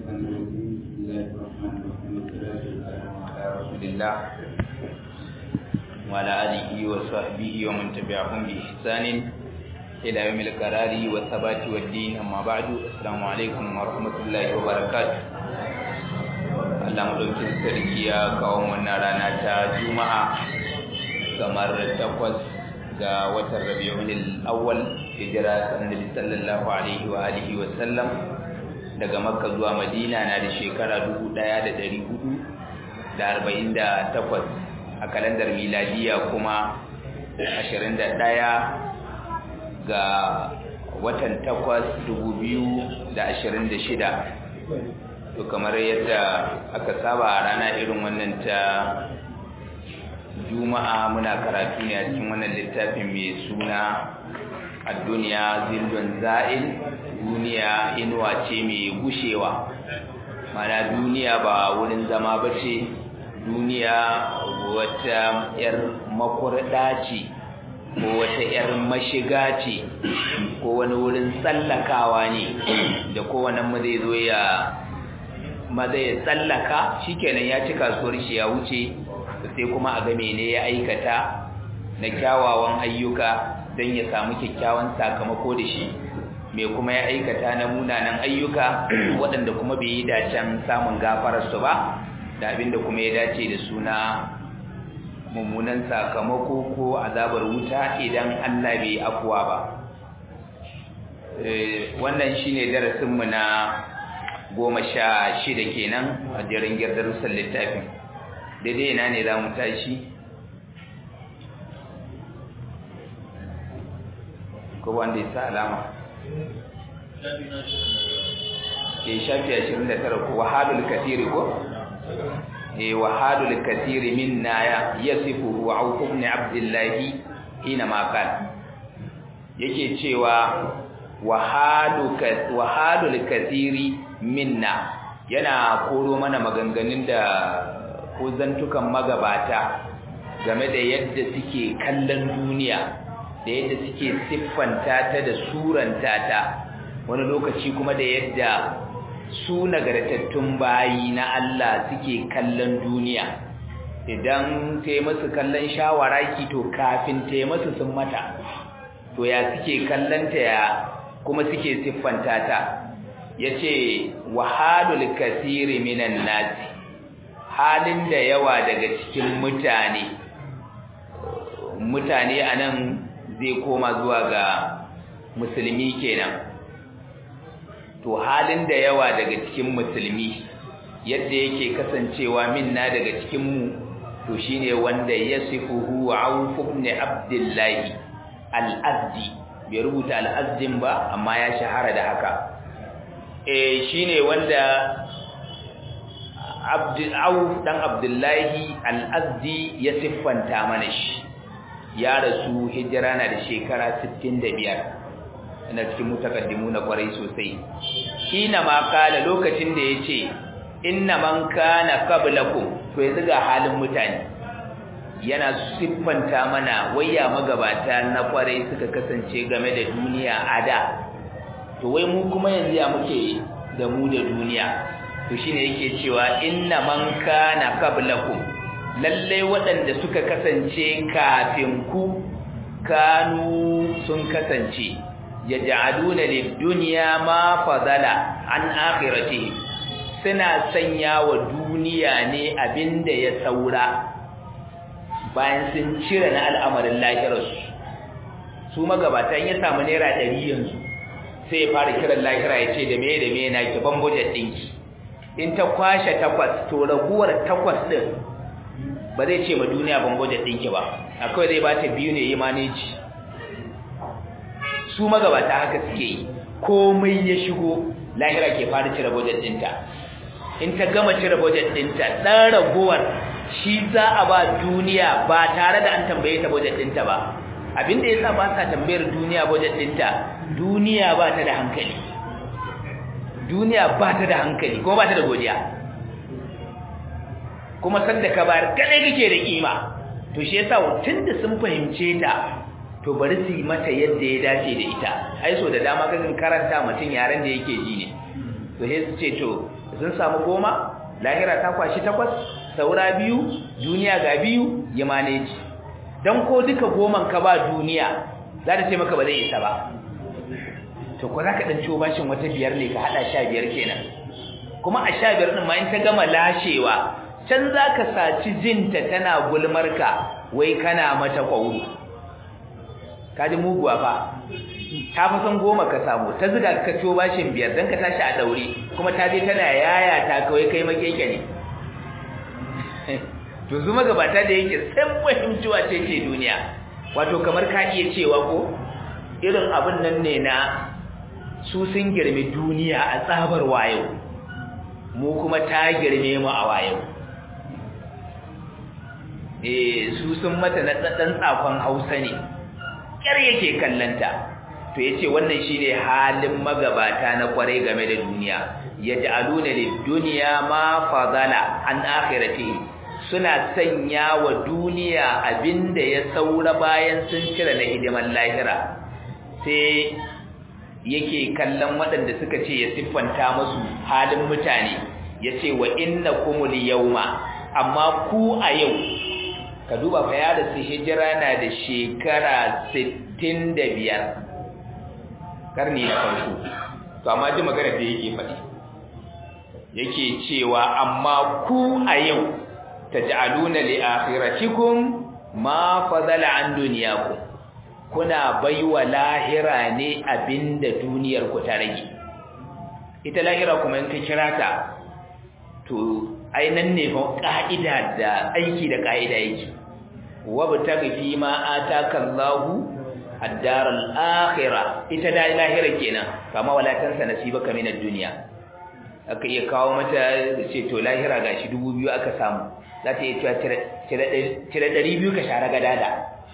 بسم الله الرحمن الرحيم والصلاة والسلام على رسول الله وعلى آله وصحبه ومن تبعهم بإحسان إلى يوم القرار والثبات والدين أما بعد السلام عليكم ورحمة الله وبركاته Allah madaukin sarki ya kawo wannan rana ta Juma'a kamar takwas ga watan Rabiul Awwal hijira Annabi sallallahu alaihi wa alihi wa sallam daga Makka zuwa Madina na da shekara 1448 a kalandar miladiya kuma 21 ga watan takwas 2026 to kamar yadda aka saba a rana irin wannan ta juma'a muna karatu ne a cikin wannan littafin mai suna a duniya zildon za'il duniya inuwa ce mai gushewa mana duniya ba wurin zama ba ce duniya wata 'yar makurda ce ko wata 'yar mashiga ce ko wani wurin tsallakawa ne da kowane mu zai zo ya maza ya tsallaka shikenan ya ci kasuwar shi ya wuce sai kuma a ga mene ya aikata na kyawawan ayyuka don ya samu kyakkyawan sakamako da shi mai kuma ya aikata na munanan ayyuka waɗanda kuma bai yi dacen samun gafararsu ba da abinda kuma ya dace da suna mummunan sakamako ko azabar wuta idan Allah bai afuwa ba wannan shine darasinmu na goma sha shida kenan a jerin darussan littafin daidai ina ne za mu tashi ko wanda ya sa alama ke shafi ashirin da tara ko wahadul katiri ko e wahadul katiri minna ya yasifu wa auf ibn abdullahi hina ma kan yake cewa wahadul katiri minna yana koro mana maganganun da ko zantukan magabata game da yadda suke kallon duniya da yadda suke siffanta ta da suranta ta wani lokaci kuma da yadda su nagartattun bayi na Allah suke kallon duniya idan ta yi masu kallon shawaraki to kafin ta yi masu sun mata to ya suke kallon ta ya kuma suke siffanta ta yace wahalul kasiri minan nasi halin da yawa daga cikin mutane mutane anan zai koma zuwa ga musulmi kenan to halin da yawa daga cikin musulmi yadda yake kasancewa minna daga cikin mu to shine wanda yasifuhu Auf ibn Abdullah al-Azdi bai rubuta al-Azdin ba amma ya shahara da haka eh shine wanda Abdul dan Abdullahi Al-Azdi ya siffanta mana shi ya rasu hijira na da shekara 65 ina cikin mutakaddimu na kwarai sosai kina ma kala lokacin da yace inna man kana qablakum to yanzu ga halin mutane yana siffanta mana wayya magabata na kwarai suka kasance game da duniya a da to wai mu kuma yanzu ya muke da mu da duniya to shine yake cewa inna man kana qablakum lalle waɗanda suka kasance kafin ku kanu sun kasance yaj'aluna lid-dunya ma fadala an akhiratihi suna sanya wa duniya ne abinda ya saura bayan sun cire na al'amarin lahirarsu su magabatan ya samu naira ɗari yanzu sai ya fara kiran lahira ya ce da me da me na ki ban budget ɗinki in ta kwashe takwas to raguwar takwas ɗin ba zai ce ma duniya ban budget ɗinki ba akwai zai ba ta biyu ne yi maneji su magabata haka suke yi komai ya shigo lahira ke fara cire budget ɗinta in ta gama cire budget ɗinta ɗan raguwar shi za a ba duniya ba tare da an tambaye ta budget ɗinta ba abinda ya sa ba sa tambayar duniya budget ɗinta duniya ba ta da hankali duniya ba ta da hankali kuma ba ta da godiya kuma sanda ka bayar kadai kake da kima to shi yasa tunda sun fahimce ta to bari su yi mata yadda ya dace da ita ai so da dama kan karanta mutum yaren da yake ji ne to sai su ce to sun samu goma lahira ta kwashi takwas saura biyu duniya ga biyu ya maneji dan ko duka goman ka ba duniya za ta ce maka ba zai isa ba to ko za ka ɗan ciwo bashin wata biyar ne ka haɗa sha biyar kenan kuma a sha biyar ɗin ma in ta gama lashewa can za ka saci jinta tana gulmarka wai kana mata ƙwauru ka ji muguwa fa ta fi son goma ka samu ta ziga ka ciwo bashin biyar don ka tashi a ɗaure kuma ta je tana yaya ta kawai kai makeke ne to su magabata da yake san fahimciwa ce ce duniya wato kamar ka iya cewa ko irin abin nan ne na su sun girme duniya a tsabar wayo mu kuma ta girme mu a wayo eh su sun mata na dan tsakon Hausa ne kyar yake kallanta to yace wannan shine halin magabata na kware game da duniya yaj'aluna lid-dunya ma fadala an akhiratihi suna sanya wa duniya abinda ya saura bayan sun cire na hidiman lahira sai yake kallon waɗanda suka ce ya siffanta musu halin mutane ya ce wa inna kumul yauma amma ku a yau ka duba fa ya da su hijira na da shekara 65 karni na farko to amma ji magana da yake faɗi yake cewa amma ku a yau taj'aluna li akhiratikum ma fadala an dunyakum kuna baiwa lahira ne abinda duniyar ku ta rage ita lahira kuma in ka kira ta to ainan ne fa ka'ida da aiki da ka'ida yake wabtaghi fi ma ataka Allahu ad-dar al-akhirah ita da lahira kenan kama wala tansa nasibaka min ad-dunya aka iya kawo mata ce to lahira gashi 2000 aka samu za ta iya cewa cire ɗari biyu ka share gadada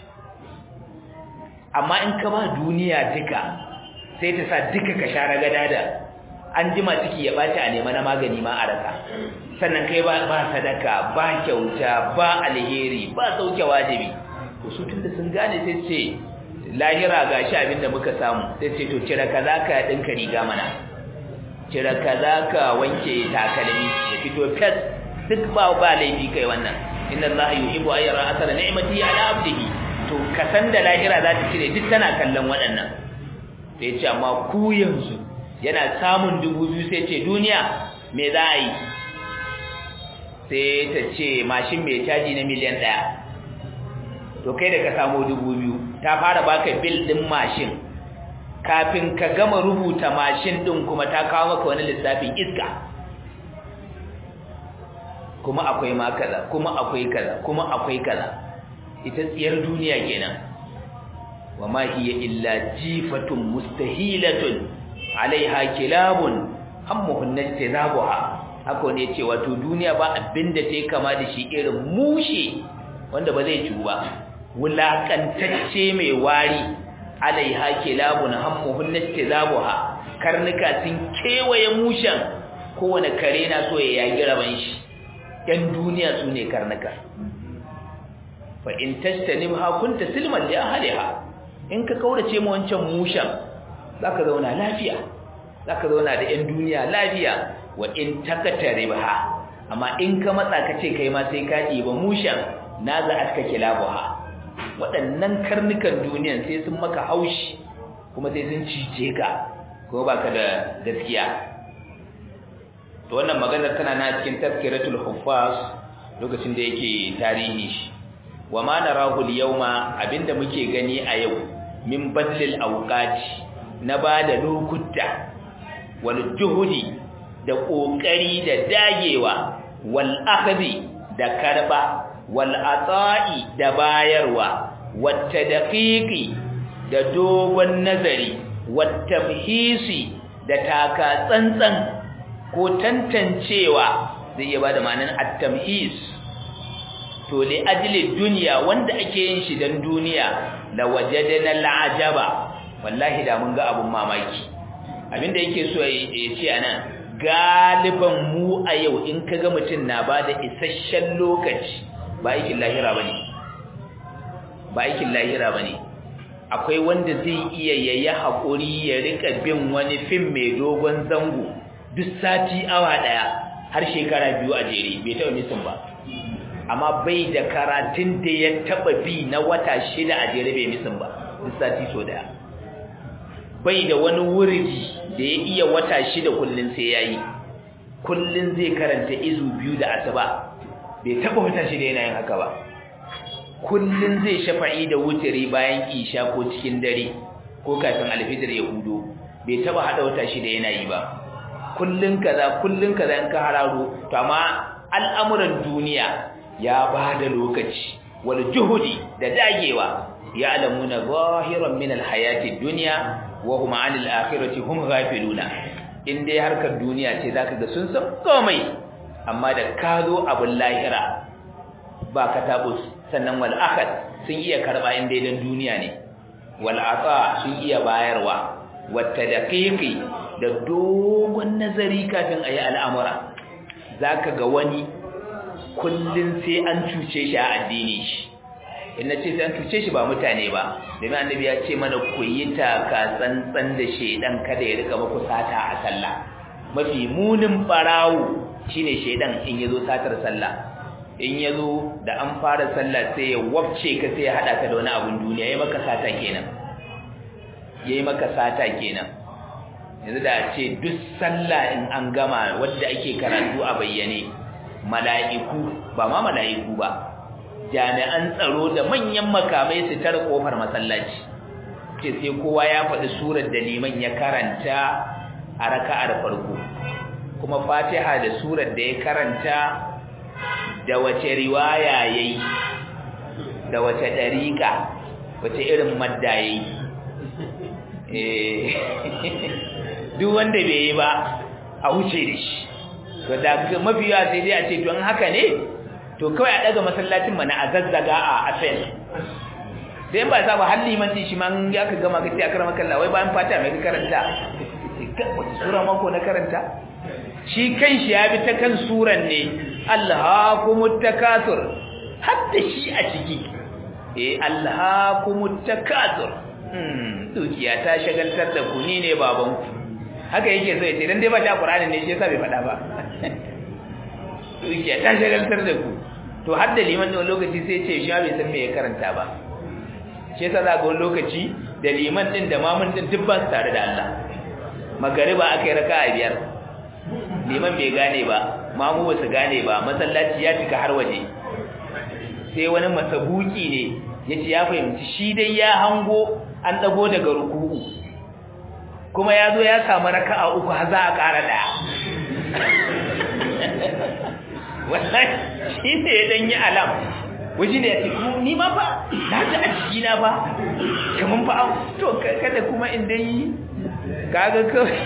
amma in ka ba duniya duka sai ta sa duka ka share gadada an jima ciki ya ɓaci a nema na magani ma a rasa sannan kai ba sadaka ba kyauta ba alheri ba sauke wajibi to su tunda sun gane sai ce lahira ga shi abin da muka samu sai ce to cire kaza ka ɗinka riga mana cire kaza ka wanke takalmi ya fito fes duk ba ba laifi kai wannan inna allaha yuhibbu an yara asara ni'mati ala abdihi to kasan da lahira za ta cire duk tana kallon waɗannan sai ce amma ku yanzu yana samun dubu biyu sai ce duniya me za a yi sai ta ce mashin mai caji na miliyan ɗaya to kai da ka samu dubu biyu ta fara baka bil ɗin mashin kafin ka gama rubuta mashin ɗin kuma ta kawo maka wani lissafin iska kuma akwai ma kaza kuma akwai kaza kuma akwai kaza ita tsiyar duniya kenan wa ma hiya illa jifatun mustahilatun alaiha kilabun hammuhun najtazabuha haka ne ce wato duniya ba abinda ta kama da shi irin mushe wanda ba zai ciwu ba wulakantacce mai wari alaiha kilabun hammuhun najtazabuha karnuka sun kewaye mushen kowane kare na so ya yagi raban shi ‘yan duniya su ne karnuka fa in tastanim ha kunta silman li ahliha in ka kaurace mu wancan mushan zaka zauna lafiya zaka zauna da ‘yan duniya lafiya wa in takataribha amma in ka matsa ka ce kai ma sai ka ɗiba mushan na za aska kilabuha waɗannan karnukan duniyan sai sun maka haushi kuma sai sun cice ka ko baka da gaskiya to wannan maganar tana na cikin tazkiratul huffaz lokacin da yake tarihi shi wa ma narahu al-yawma abinda muke gani a yau min badlil awqati na bada lokuta wal juhudi da kokari da dagewa wal akhdhi da karba wal ata'i da bayarwa wat tadqiqi da dogon nazari wat tamhisi da taka tsantsan ko tantancewa zai iya bada ma'anar at-tamhis to li ajli dunya wanda ake yin shi dan duniya la wajadana al'ajaba wallahi da mun ga abun mamaki abinda yake so ya ce anan galiban mu a yau in kaga mutun na bada isasshen lokaci ba aikin lahira bane ba aikin lahira bane akwai wanda zai iya yayi hakuri ya rika bin wani fim mai dogon zango duk sati awa daya har shekara biyu a jere bai taɓa misin ba amma bai da karatun da ya taɓa bi na wata shida a jere bai misin ba duk sati so daya bai da wani wuridi da ya iya wata shida kullun sai yayi kullun zai karanta izu biyu da asuba bai taɓa wata shida yana yin haka ba kullun zai shafa'i da wutiri bayan isha ko cikin dare ko kafin alfijir ya hudo bai taba hada wata shida yana yi ba kullun kaza kullun kaza in ka hararo to amma al'amuran duniya ya bada lokaci wal juhudi da dagewa ya'lamuna zahiran min alhayati dunya wa hum 'anil akhirati hum ghafiluna in dai harkar duniya ce zaka ga sun san komai amma da ka zo abin lahira ba ka tabus sannan wal akhad sun iya karba in dai dan duniya ne wal ata sun iya bayarwa wata daqiqi da dogon nazari kafin ayi al'amura zaka ga wani kullun sai an cuce shi a addini shi in nace sai an cuce shi ba mutane ba domin annabi ya ce mana ku yi taka tsantsan da shedan kada ya rika muku sata a sallah mafi munin barawo shine shedan in yazo satar sallah in yazo da an fara sallah sai ya wabce ka sai ya hada ka da wani abun duniya yayi maka sata kenan yayi maka sata kenan yanzu da ce duk sallah in an gama wanda ake karatu a bayyane mala'iku ba ma mala'iku ba jami'an tsaro da manyan makamai su tare kofar masallaci ce sai kowa ya faɗi surar da liman ya karanta a raka'ar farko kuma fatiha da surar da ya karanta da wace riwaya yayi da wace dariƙa wace irin madda yayi eh duk wanda bai yi ba a wuce da shi to da mafiya sai dai a ce to in haka ne to kawai a daga masallacin mana a zazzaga a asel sai ba sa ba halli man din shi man ya ka gama kace a karama kallah wai bayan fata mai karanta wata sura mako na karanta shi kanshi ya bi ta kan suran ne alhaakumut takathur hatta shi a ciki eh alhaakumut takathur hmm dukiya ta shagaltar da ku ni ne baban ku haka yake so yace dan dai ba shi Qur'ani ne shi yasa bai faɗa ba dukiya ta shagaltar da ku to har da liman da lokaci sai ce shi bai san me ya karanta ba shi yasa za ga lokaci da liman din da mamun din duk ba su tare da Allah magariba akai raka'a biyar liman bai gane ba mamu ba su gane ba masallaci ya cika har waje sai wani masabuki ne yace ya fahimci shi dai ya hango an dago daga ruku'u kuma ya zo ya samu raka'a uku har za a ƙara ɗaya wallahi shi ne ya dan yi alam waje ne ya ce ni ma fa na ji a ciki na ba kaman fa to kada kuma in dai kaga kawai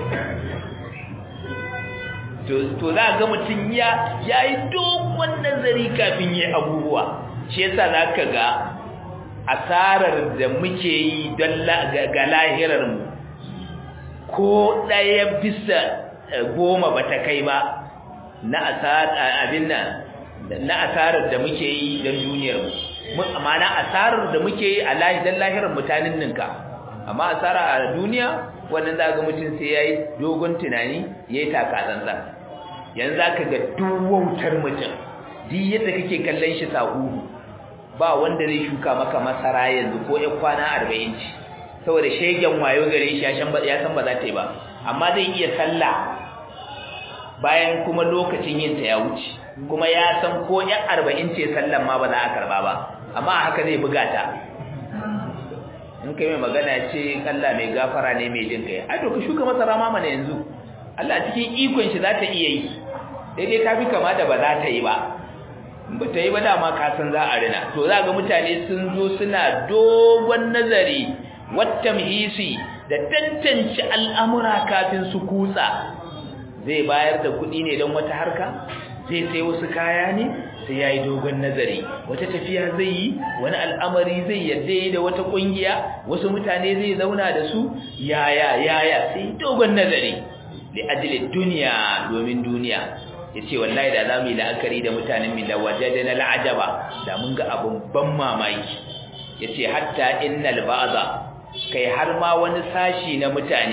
to za ga mutum ya yayi dogon nazari kafin yi abubuwa shi yasa zaka ga asarar da muke yi don ga lahirar mu ko ɗaya bisa goma ba ta kai ba na abin nan na asarar da muke yi don duniyar mu amma na asarar da muke yi a don lahirar mutanen ninka amma asara a duniya wannan za ga mutum sai ya yi dogon tunani ya yi takatsantsa yanzu za ka ga duwautar mutum duk yadda kake kallon shi sahuhu ba wanda zai shuka maka masara yanzu ko ya kwana arba'in ci saboda shegen wayo gare shi ya san ba za ta yi ba amma zai iya sallah bayan kuma lokacin yin ta ya wuce kuma ya san ko ya arba'in ce sallan ma ba za a karba ba amma haka zai buga ta in kai mai magana ce Allah mai gafara ne mai jin kai ai to ka shuka masara ma mana yanzu Allah cikin ikon shi za ta iya yi daidai ta fi kama da ba za ta yi ba ba ta yi ba dama ka san za a rina to za ga mutane sun zo suna dogon nazari wattamhisi da tantance al'amura kafin su kutsa zai bayar da kuɗi ne don wata harka zai sai wasu kaya ne sai ya yi dogon nazari wata tafiya zai yi wani al'amari zai yadda yi da wata ƙungiya wasu mutane zai zauna da su yaya yaya sai dogon nazari da ajilin duniya domin duniya ya ce wallahi da za mu yi la'akari da mutanen mi da waje da na la'ajaba da mun ga abin ban mamaki ya ce hatta innal ba'aza kai har ma wani sashi na mutane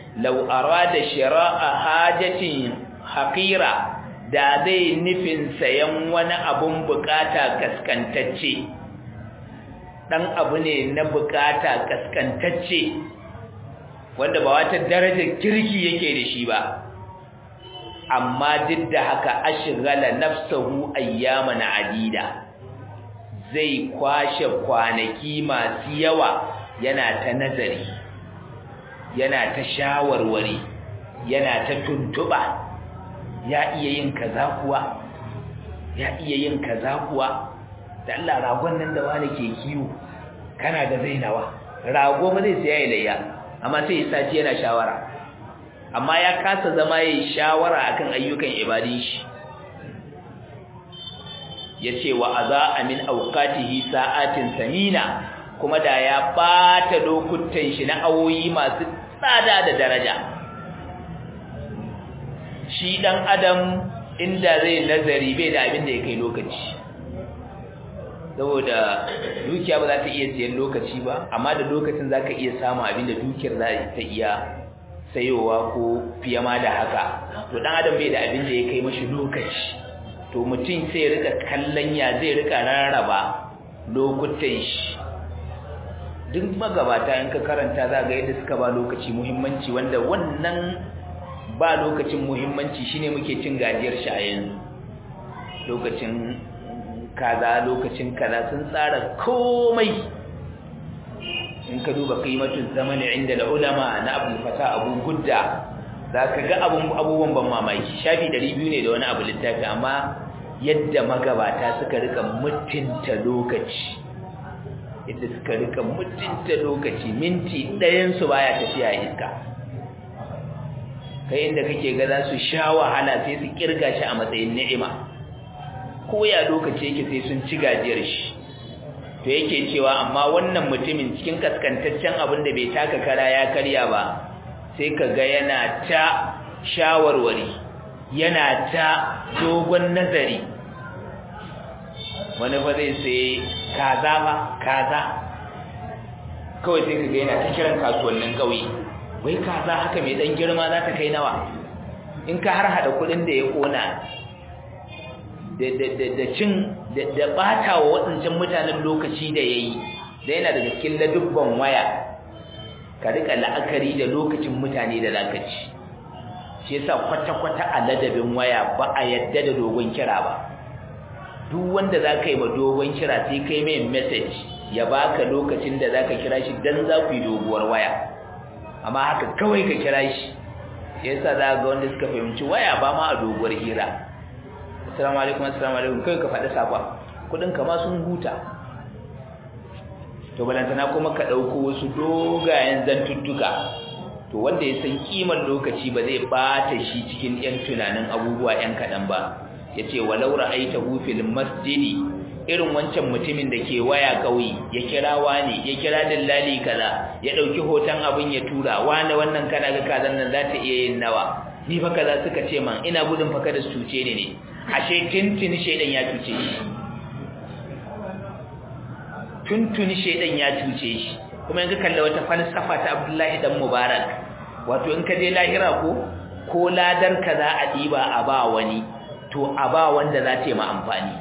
law arada shira'a hajatin haqira da zai nufin sayan wani abun bukata kaskantacce dan abu ne na bukata kaskantacce wanda ba wata darajar kirki yake da shi ba amma duk da haka ashghala nafsuhu ayyaman adida zai kwashe kwanaki masu yawa yana ta nazari yana ta shawarwari yana ta tuntuba ya iya yin kaza kuwa ya iya yin kaza kuwa da Allah ragon nan da wani ke kiwo kana da zainawa rago ba zai sai layya amma sai ya saci yana shawara amma ya kasa zama yayin shawara akan ayyukan ibadin shi yace wa aza min awqatihi sa'atin samina kuma da ya bata lokutan shi na awoyi masu tsada da daraja shi dan adam inda zai nazari bai da abin da ya kai lokaci saboda dukiya ba za ta iya siyan lokaci ba amma da lokacin za ka iya samun abin da dukiyar za ta iya sayowa ko fiye ma da haka to dan adam bai da abin da ya kai mashi lokaci to mutum sai ya rika kallon ya zai rika rarraba lokutan shi duk magabata in ka karanta za ga yadda suka ba lokaci muhimmanci wanda wannan ba lokacin muhimmanci shine muke cin gajiyar shi a yanzu lokacin kaza lokacin kaza sun tsara komai in ka duba qimatul zamani inda da ulama na Abdul Fatah Abu Gudda zaka ga abun abubuwan ban mamaki shafi 200 ne da wani abu littafi amma yadda magabata suka rika mutunta lokaci yadda suka rika mutunta lokaci minti ɗayan su baya tafiya iska kai inda kake ga za su sha wahala sai su kirga shi a matsayin ni'ima ko ya lokaci yake sai sun ci gajiyar shi to yake cewa amma wannan mutumin cikin kaskantaccen abin da bai taka kara ya karya ba sai ka ga yana ta shawarwari yana ta dogon nazari wani ba zai sai kaza ba kaza kawai sai ka ga yana ta kiran kasuwannin ƙauye wai kaza haka mai dan girma za ta kai nawa in ka har hada kudin da ya kona da cin da bata wa waɗancan mutanen lokaci da yayi da yana daga cikin ladubban waya ka rika la'akari da lokacin mutane da zakaci shi yasa kwata-kwata a ladabin waya ba a yadda da dogon kira ba duk wanda za ka yi ma dogon kira sai kai mai message ya baka lokacin da za ka kira shi don za ku yi doguwar waya amma haka kawai ka kira shi yasa za ga wanda suka fahimci waya ba ma a doguwar hira assalamu alaikum assalamu alaikum kai ka faɗi sakwa kudin ka ma sun huta to balantana kuma ka ɗauko wasu dogayen zantuttuka to wanda ya san kiman lokaci ba zai bata shi cikin yan tunanin abubuwa yan kaɗan ba yace walau ra'aitahu fil masjidi irin wancan mutumin da ke waya kauyi ya kira wani ya kira dillali kaza ya dauki hoton abin ya tura wani wannan kana ga kazan nan za ta iya yin nawa ni fa kaza suka ce man ina gudun fa kada su cuce ni ne ashe tuntuni shedan ya cuce shi tuntuni shedan ya cuce shi kuma yanzu kalla wata falsafa ta Abdullahi dan Mubarak wato in ka je lahira ko ko ladar kaza a diba a ba wani to a ba wanda za ta yi ma amfani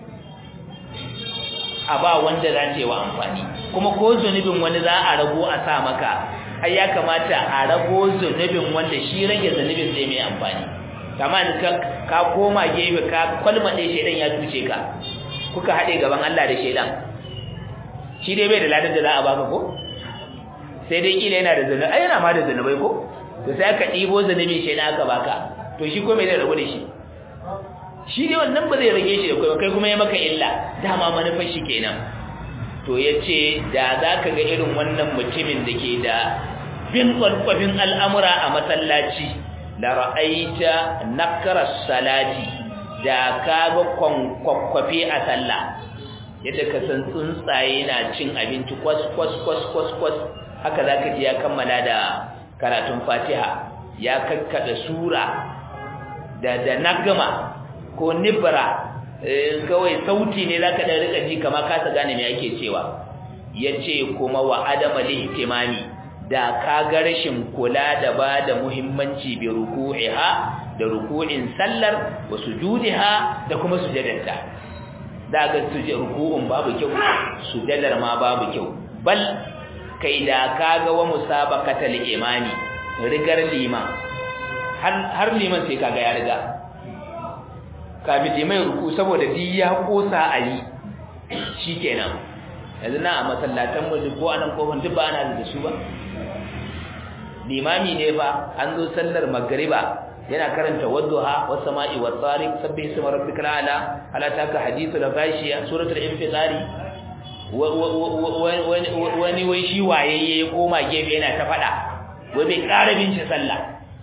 a ba wanda za ta yi wa amfani kuma ko zunubin wani za a rago a sa maka ai ya kamata a rago zunubin wanda shi rage zunubin zai mai amfani kama ka ka koma gefe ka kwalmade shedan ya tuce ka kuka hade gaban Allah da shedan shi dai bai da ladan da za a baka ko sai dai kila yana da zunubi ai yana ma da zunubai ko to sai aka dibo zunubin shedan aka baka to shi ko me zai rabu da shi shi ne wannan ba zai rage shi da kai kai kuma ya maka illa dama manufar shi kenan to yace da zaka ga irin wannan mutumin da ke da bin kwalkwafin al'amura a masallaci la ra'aita nakra salati da kaga kwankwafe a sallah yadda ka san tsuntsaye na cin abinci kwas kwas kwas kwas kwas haka zaka ji ya kammala da karatun Fatiha ya kakkada sura da da nagama ko nibra kawai sauti ne zaka dan rika ji kamar ka gane me yake cewa yace kuma wa adama lihtimami da ka ga rashin kula da ba da muhimmanci bi ruku'iha da ruku'in sallar wa sujudiha da kuma sujadarta da ga suje ruku'un babu kyau sujadar ma babu kyau bal kai da ka ga wa musabaqatal imani rigar liman har har liman sai kaga ya riga kafin liman ruku saboda di ya kosa ali shikenan yanzu na a masallatan mu ko anan kofin duk ba ana da su ba limami ne fa an zo sallar magriba yana karanta wadduha was sama'i wat tariq sabbih isma rabbikal ala ala taka hadithul ghashiya suratul infitari wani wai shi wayayye ya koma gefe yana ta fada wai bai ƙara bin shi sallah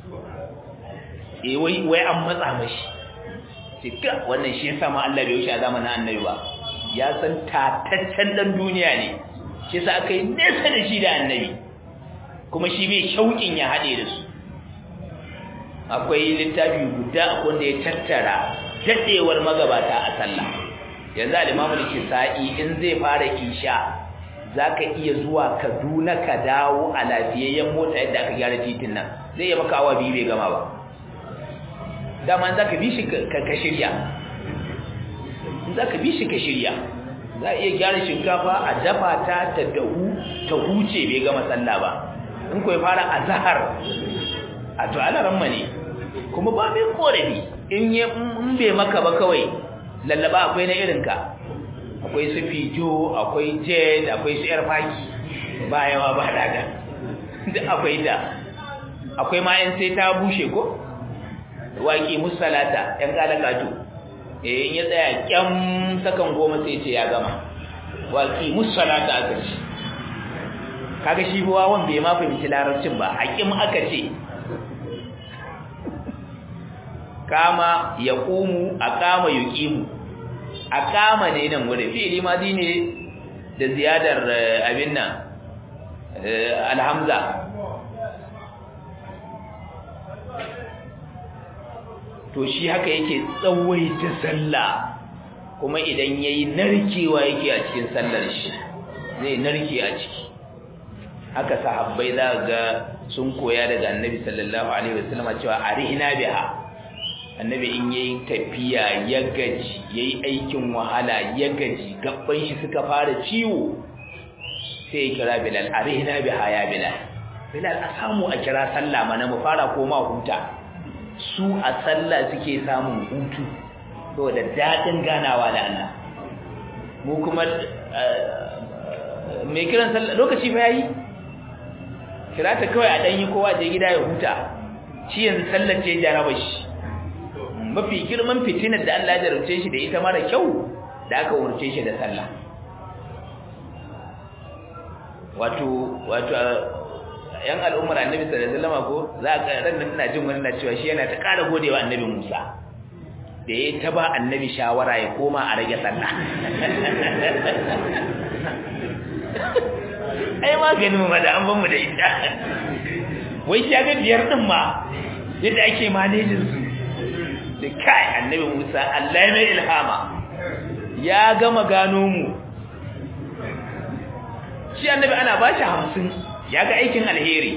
eh wai wai an matsa mashi cika wannan shi yasa ma Allah bai wuce a zamanin annabi ba ya san tataccen dan duniya ne shi yasa aka yi nesa da shi da annabi kuma shi bai shauƙin ya haɗe da su akwai littafi guda wanda ya tattara daɗewar magabata a sallah yanzu al-imamu al-kisa'i in zai fara isha zaka iya zuwa Kaduna ka dawo a lafiyayyen mota yadda aka gyara titin nan zai yi maka awa biyu bai gama ba dama zaka bi shi ka shirya zaka bi shi ka shirya za a iya gyara shinkafa a dafa ta ta dahu ta huce bai gama sallah ba in ko ya fara azhar a to alaran ne kuma ba mai korafi in ya in bai maka ba kawai lallaba akwai na irinka akwai su fijo akwai jet akwai su yar faki ba yawa ba daga duk akwai da akwai ma yan sai ta bushe ko waki musalata yan kalakatu eh in ya tsaya kyam sakan goma sai ce ya gama waki musalata aka ce kaga shi buwa wanda bai ma fahimci larabcin ba hakim aka ce kama ya ƙumu a kama ya ƙimu a kama ne nan wurin fi'ili madi ne da ziyadar abin nan alhamza to shi haka yake tsawaita sallah kuma idan yayi narkewa yake a cikin sallar shi zai narke a ciki haka sahabbai za ga sun koya daga annabi sallallahu alaihi wasallam cewa arihina biha annabi in yayi tafiya ya gaji yayi aikin wahala ya gaji gabban shi suka fara ciwo sai ya kira bilal arihna biha ya bilal bilal a samu a kira sallah mana mu fara koma huta su a sallah suke samun hutu saboda dadin ganawa da Allah mu kuma mai kiran sallah lokaci fa yayi kira ta kawai a dan yi kowa je gida ya huta shi yanzu sallar ce jaraba shi mafi girman fitinar da Allah ya jarumce shi da ita mara kyau da aka umarce shi da sallah wato wato yan al'ummar annabi sallallahu alaihi wasallam ko za ka ran nan ina jin wani na cewa shi yana ta ƙara godewa annabi Musa da ya ta ba annabi shawara ya koma a rage sallah ai maganin mu da an ban mu da ita wai shi ga biyar din ma yadda ake manejin su da kai annabi Musa Allah mai ilhama ya gama gano mu shi annabi ana ba shi hamsin ya ga aikin alheri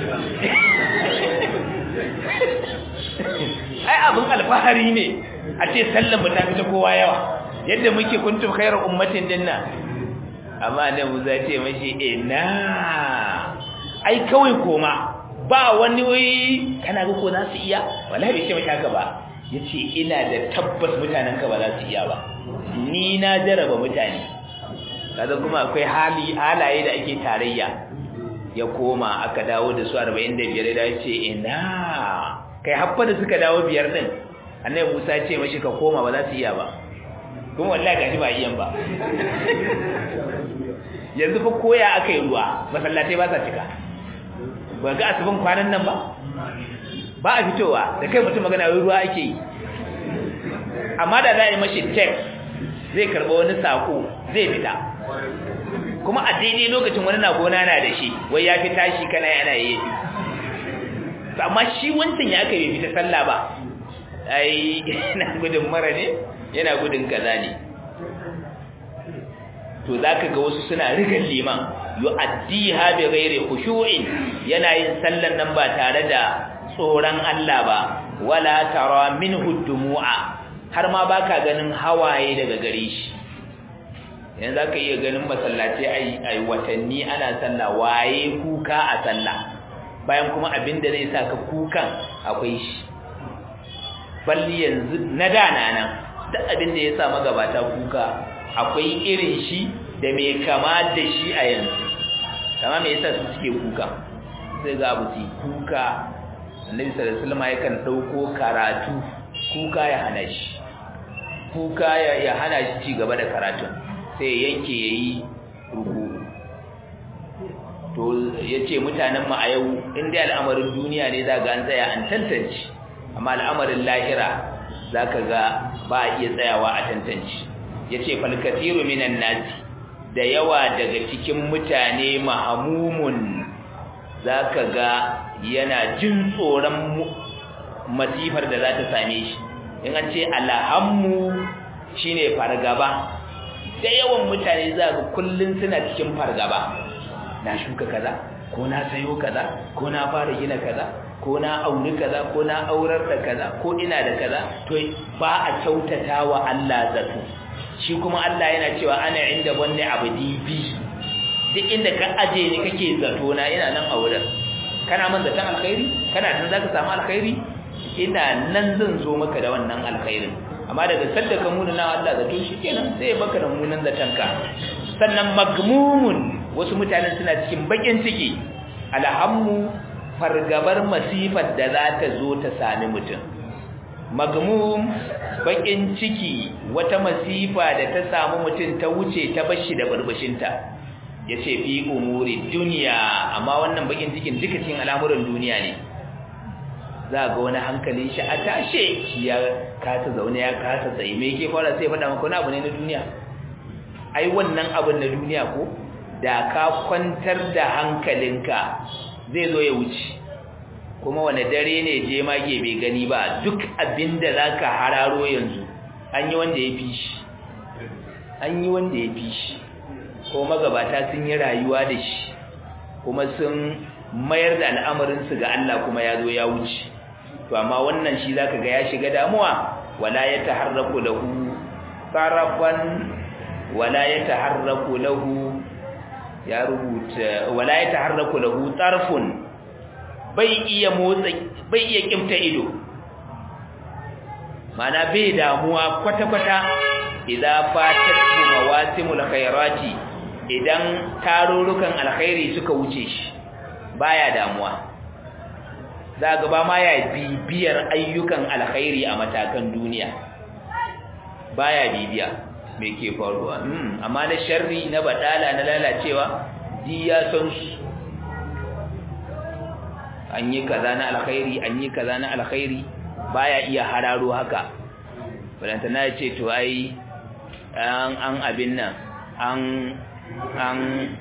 ai abin alfahari ne a ce sallan mu ta fita kowa yawa yadda muke kuntum khairu ummatin dinna amma ne mu za ce mashi ina ai kawai koma ba wani wai kana ga ko za su iya wallahi bai ce mashi haka ba yace ina da tabbas mutanen ka ba za su iya ba ni na jaraba mutane kaza kuma akwai hali halaye da ake tarayya ya koma aka dawo da su 45 da yace ina kai haffa da suka dawo biyar din annabi Musa ce mashi ka koma ba za su iya ba kuma wallahi gashi ba iyan ba yanzu fa koya aka yi ruwa masallatai ba sa cika ba ga asibin kwanan nan ba ba a fitowa da kai mutum magana wai ruwa ake yi amma da za a yi mashi text zai karɓa wani sako zai fita kuma a daidai lokacin wani na gona na da shi wai ya fi tashi kana yana yi amma shi wancan ya aka yi fita sallah ba ai yana gudun mara ne yana gudun kaza ne to zaka ga wasu suna rigan liman yu'addiha bi ghairi khushu'in yana yin sallan nan ba tare da tsoron Allah ba wala tara minhu dumu'a har ma baka ganin hawaye daga gare shi yanzu zaka iya ganin masallaci ai ai watanni ana sallah waye kuka a sallah bayan kuma abinda zai saka kukan akwai shi balli yanzu na dana nan duk abinda ya sa magabata kuka akwai irin shi da mai kama da shi a yanzu kama me yasa su suke kuka sai ga abu su kuka annabi sallallahu alaihi wasallam yakan dauko karatu kuka ya hana shi kuka ya hana shi ci gaba da karatun sai yanke yayi ruku to yace mutanen mu a yau inda al'amarin duniya ne za ga an tsaya an tantance amma al'amarin lahira zaka ga ba a iya tsayawa a tantance yace fal kathiru minan nasi da yawa daga cikin mutane mahamumun zaka ga yana jin tsoron masifar da za ta same shi in an ce alhammu shine fargaba da yawan mutane za ga kullun suna cikin fargaba na shuka kaza ko na sayo kaza ko na fara gina kaza ko na auri kaza ko na aurar da kaza ko ina da kaza to ba a kyautata wa Allah zato shi kuma Allah yana cewa ana inda wanne abdi bi duk inda ka aje ni kake zato na ina nan a wurin kana man zaton alkhairi kana tun zaka samu alkhairi ina nan zan zo maka da wannan alkhairin amma daga sadda ka muna na Allah zato shikenan sai ya baka da munan zaton ka sannan magmumun wasu mutanen suna cikin bakin ciki alhammu fargabar masifar da za ta zo ta sami mutum magmum bakin ciki wata masifa da ta samu mutum ta wuce ta bashi da barbashinta yace fi umuri duniya amma wannan bakin cikin duka cikin al'amuran duniya ne za ga wani hankalin shi a tashe shi ya kasa zaune ya kasa tsaye me yake fara sai faɗa maka wani abu ne na duniya ai wannan abin na duniya ko da ka kwantar da hankalinka zai zo ya wuce kuma wani dare ne je mage bai gani ba duk abinda zaka hararo yanzu an yi wanda ya fi shi an yi wanda ya fi shi ko magabata sun yi rayuwa da shi kuma sun mayar da al'amarinsu ga Allah kuma ya zo ya wuce to amma wannan shi zaka ga ya shiga damuwa wala ya taharraku lahu tarafan wala ya taharraku lahu ya rubuta wala ya taharraku lahu tarfun bai iya motsa bai iya kimta ido mana bai damuwa kwata-kwata idza fatat mawasimul khairati idan tarurrukan alkhairi suka wuce shi baya damuwa za ga ba ma ya bibiyar ayyukan alkhairi a matakan duniya baya bibiya me ke faruwa amma na sharri na badala na lalacewa di ya san su an yi kaza na alkhairi an yi kaza na alkhairi baya iya hararo haka balanta na ce to ai an an abin nan an an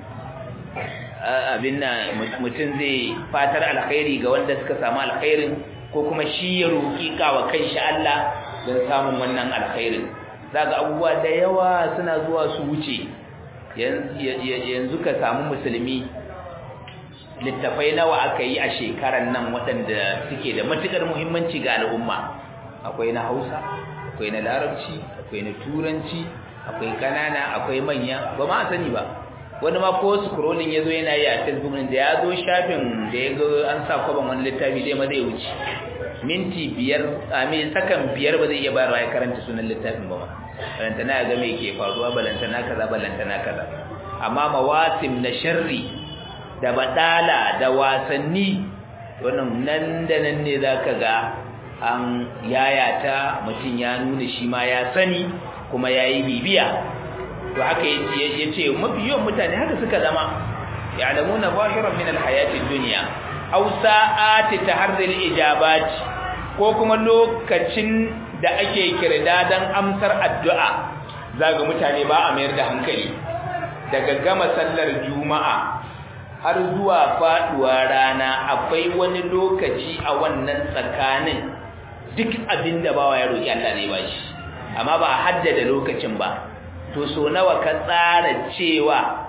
abin nan mutum zai fatar alkhairi ga wanda suka samu alkhairin ko kuma shi ya roki kawa kanshi Allah don samun wannan alkhairin zaga abubuwa da yawa suna zuwa su wuce yanzu ka samu musulmi littafai nawa aka yi a shekaran nan waɗanda suke da matukar muhimmanci ga al'umma akwai na hausa akwai na larabci akwai na turanci akwai kanana akwai manya ba ma sani ba wani ma ko scrolling yazo yana yi a facebook da ya zo shafin da ya ga an sa kwaban wani littafi dai ma zai wuce minti biyar a me sakan biyar ba zai iya bayarwa ya karanta sunan littafin ba ma balantana ga me ke faruwa balantana kaza balantana kaza amma mawasim na sharri da badala da wasanni wannan nan da nan ne zaka ga an yayata mutum ya nuna shi ma ya sani kuma yayi bibiya to haka yace yace mafi yawan mutane haka suka zama ya'lamuna zahiran min alhayati dunya aw sa'ati taharril ijabat ko kuma lokacin da ake kirda dan amsar addu'a zaga mutane ba a mayar da hankali daga gama sallar juma'a har zuwa faduwa rana akwai wani lokaci a wannan tsakanin duk abinda bawa ya roki Allah zai bashi amma ba a haddada lokacin ba to so nawa ka tsara cewa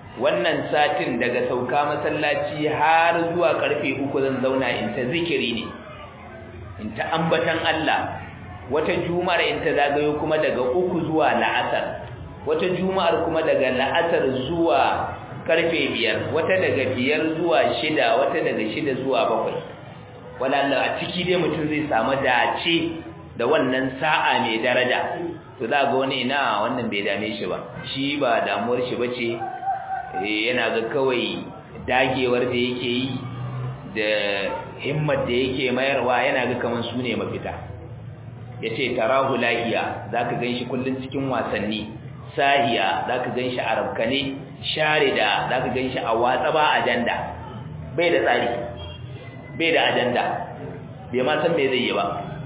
wannan satin daga sauka masallaci har zuwa karfe uku zan zauna in ta zikiri ne in ta ambatan Allah wata juma'ar in ta zagayo kuma daga uku zuwa la'asar wata juma'ar kuma daga la'asar zuwa karfe biyar wata daga biyar zuwa shida wata daga shida zuwa bakwai walalla a ciki dai mutum zai samu dace da wannan sa'a mai daraja to za ga wani ina wannan bai dame shi ba shi ba damuwar shi bace yana ga kawai dagewar da yake yi da himmar da yake mayarwa yana ga kaman su ne mafita yace tarahu lahiya zaka ganshi kullun cikin wasanni sahiya zaka ganshi arabkane sharida zaka ganshi a watsa ba ajanda bai da tsari bai da ajanda bai ma san me zai yi ba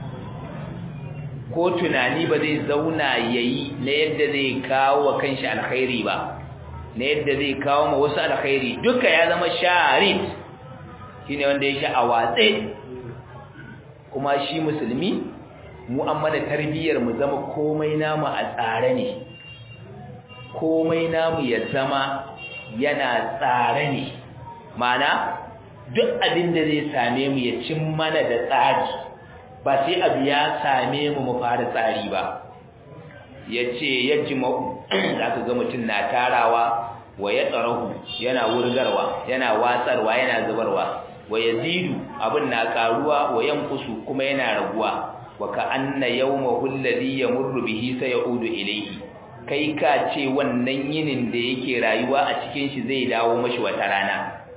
ko tunani ba zai zauna yayi na yadda zai kawo wa kanshi alkhairi ba na yadda zai kawo ma wasu alkhairi duka ya zama sharid shine wanda yake a watse kuma shi musulmi mu an mana tarbiyyar mu zama komai namu a tsare ne komai namu ya zama yana tsare ne mana duk abin da zai same mu ya cin mana da tsari ba sai abu ya same mu mu fara tsari ba yace yajma'u zaka ga mutum na tarawa wa yatsarahu yana wurgarwa yana watsarwa yana zubarwa wa yazidu abin na karuwa wa yanqusu kuma yana raguwa wa ka anna yawmahu alladhi yamurru bihi sayaudu ilayhi kai ka ce wannan yinin da yake rayuwa a cikin shi zai dawo mashi wata rana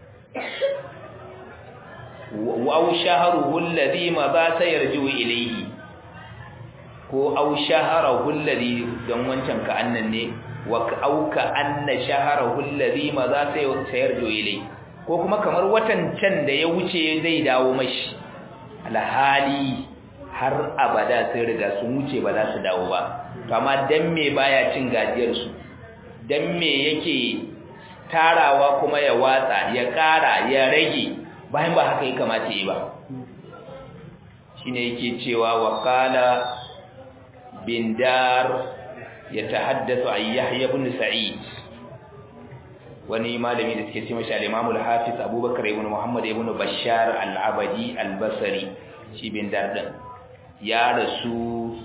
wa shahruhu alladhi ma ba sayarju ilayhi ko aw shaharahu alladhi dan wancan ka annan ne wa auka anna shaharahu alladhi ma za sayarju ilayhi ko kuma kamar watan can da ya wuce zai dawo mashi alhali har abada sai riga sun wuce ba za su dawo ba to amma dan me baya cin gajiyar su dan me yake tarawa kuma ya watsa ya kara ya rage bayan ba haka ya kamata yi ba shine yake cewa wa qala bin dar yatahaddathu an yahya ibn sa'id wani malami da suke cewa al-imam al-hafiz abubakar ibn muhammad ibn bashar al-abadi al-basri shi bin dar din ya rasu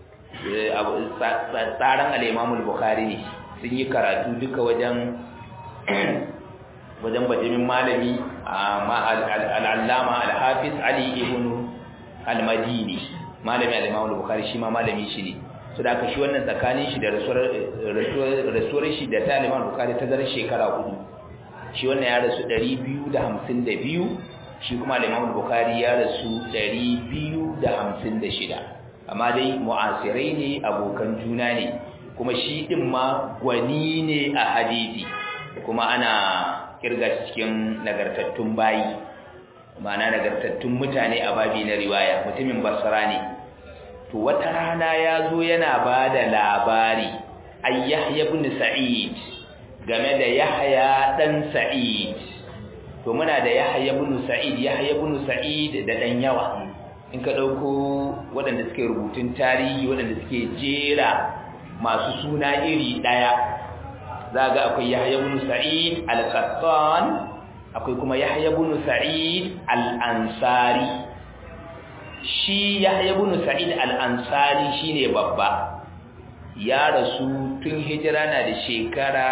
tsaran al-imam al-bukhari ne sun yi karatu duka wajen wajen bajimin malami al-allama al-hafiz ali ibn al-madini malami al-imam al-bukhari shi ma malami shi ne so da aka shi wannan tsakanin shi da rasuwar shi da ta al-imam al-bukhari ta zara shekara hudu shi wannan ya rasu 252 shi kuma al-imam al-bukhari ya rasu 256 amma dai mu'asirai ne abokan juna ne kuma shi din ma gwani ne a hadisi kuma ana kirga cikin nagartattun bayi ma'ana nagartattun mutane a babi na riwaya mutumin basra ne to wata rana ya zo yana ba da labari ay yahya ibn sa'id game da yahya dan sa'id to muna da yahya ibn sa'id yahya ibn sa'id da dan yawa in ka dauko waɗanda suke rubutun tarihi waɗanda suke jera masu suna iri daya zaga akwai Yahya ibn Sa'id al-Qattan akwai kuma Yahya ibn Sa'id al-Ansari shi Yahya ibn Sa'id al-Ansari shine babba ya rasu tun hijira na da shekara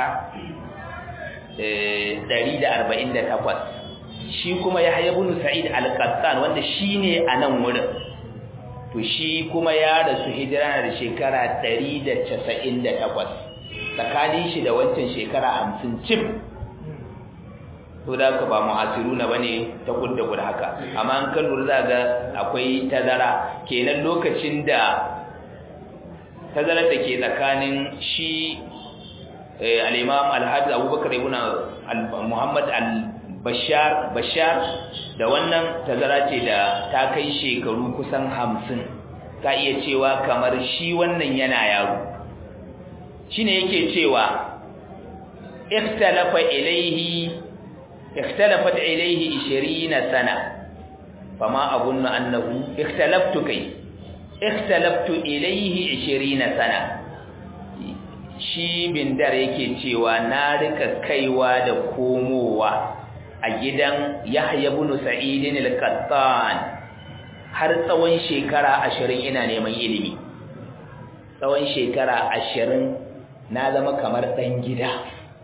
148 shi kuma Yahya ibn Sa'id al-Qattan wanda shine a nan wurin to shi kuma ya rasu hijira na da shekara 198 tsakanin shi da wancan shekara hamsin cif to da ka ba mu'asiruna bane ta kudda guda haka amma an kan lura za ga akwai tazara kenan lokacin da tazarar da ke tsakanin shi al-imam al-hafiz abubakar ibn muhammad al-bashar bashar da wannan tazara ce da ta kai shekaru kusan hamsin ka iya cewa kamar shi wannan yana yaro shine yake cewa ikhtalafa ilayhi ikhtalafat ilayhi 20 sana fama abunna annahu ikhtalaftu kai ikhtalaftu ilayhi 20 sana shi bindar yake cewa na rika kaiwa da komowa a gidan Yahya ibn Sa'id al-Qattan har tsawon shekara 20 ina neman ilimi tsawon shekara 20 na zama kamar dan gida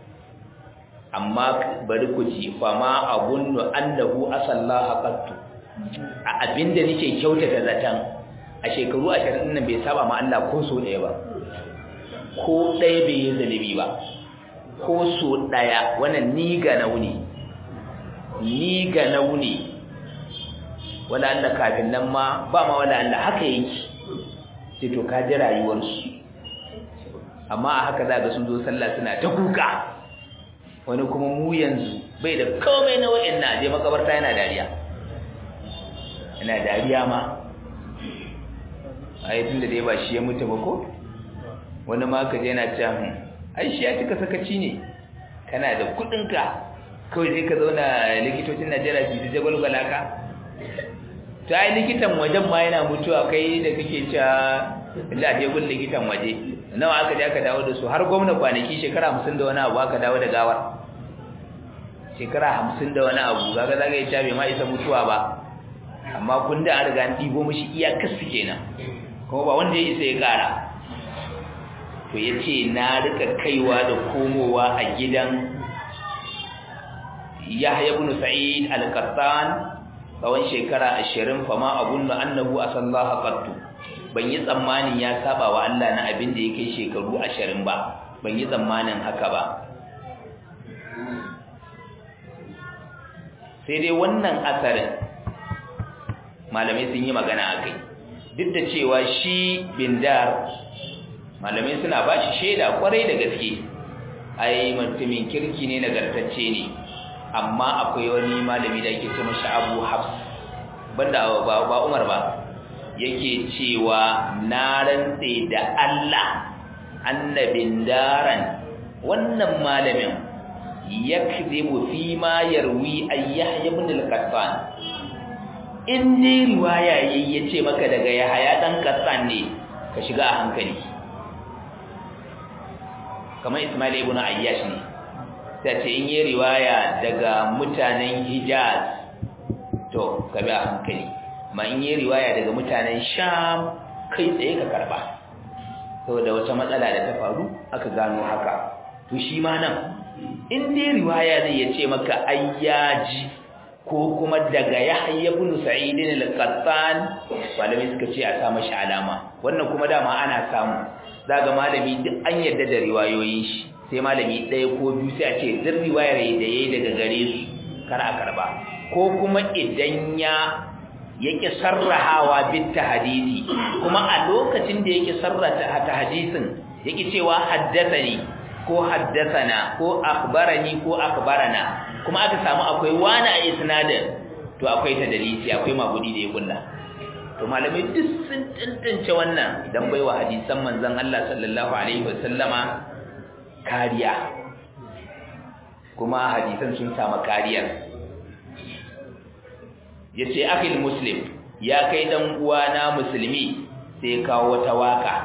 amma bari ku ji fa ma abunnu annahu asallaha qattu a abinda nake kyautata zatan a shekaru 20 nan bai saba ma Allah ko so ɗaya ba ko ɗaya bai yi zalibi ba ko so ɗaya wannan ni ga nauni ni ga nauni wala Allah kafin nan ma ba ma wala Allah haka yake sai to ka ji rayuwarsu amma a haka za ga sun zo sallah suna ta kuka wani kuma mu yanzu bai da komai na wa'in na je makabarta yana dariya yana dariya ma a yi tun da dai ba shi ya mutu ba ko wani ma ka je yana cewa ai shi ya cika sakaci ne kana da kudinka kawai sai ka zauna likitocin najeriya su ta jagwalgwala ka ta yi likitan wajen ma yana mutuwa kai da kake cewa da je gun likitan waje nawa aka je aka dawo da su har gwamna kwanaki shekara hamsin da wani abu aka dawo da gawar shekara hamsin da wani abu kaga zaga ya bai ma isa mutuwa ba amma kun da an riga an ɗibo mishi iyakarsu kenan kuma ba wanda ya isa ya ƙara to ya ce na rika kaiwa da komowa a gidan yahya ibn sa'id al-qattan tsawon shekara ashirin fama abun da annahu asallaha qattu ban yi tsammanin ya saba wa Allah na abin da ya kai shekaru ashirin ba ban yi tsammanin haka ba sai dai wannan asarin malamai sun yi magana a kai duk da cewa shi bindar malamai suna ba shi shaida kwarai da gaske ai mutumin kirki ne nagartacce ne amma akwai wani malami da yake ce mashi abu hafs banda ba umar ba yake cewa na rantse da allah annabin daren wannan malamin yakzibu fi ma yarwi ayyah ibn al-qattan in ne riwaya yayi yace maka daga yahaya dan qattan ne ka shiga a hankali kamar ismail ibn ayyash ne sai ce in yi riwaya daga mutanen hijaz to ka bi a hankali ma in yi riwaya daga mutanen sham kai tsaye ka karba saboda wata matsala da ta faru aka gano haka to shi ma nan in dai riwaya zai ya ce maka ayyaji ko kuma daga yahya ibn sa'id al-qattan malami suka ce a sa mashi alama wannan kuma dama ana samu zaga malami duk an yarda da riwayoyin shi sai malami ɗaya ko biyu sai a ce duk riwayar da yayi daga gare su kar a karba ko kuma idan ya yake sarrahawa bit tahdidi kuma a lokacin da yake sarrata ta hadisin yake cewa haddathani ko haddathana ko akhbarani ko akhbarana kuma aka samu akwai wani a isnadin to akwai tadalisi akwai magudi da ya kulla to malamai duk sun tantance wannan dan baiwa hadisan manzon Allah sallallahu alaihi wasallama kariya kuma hadisan sun samu kariya yace akhil muslim ya kai dan uwana musulmi sai kawo wata waka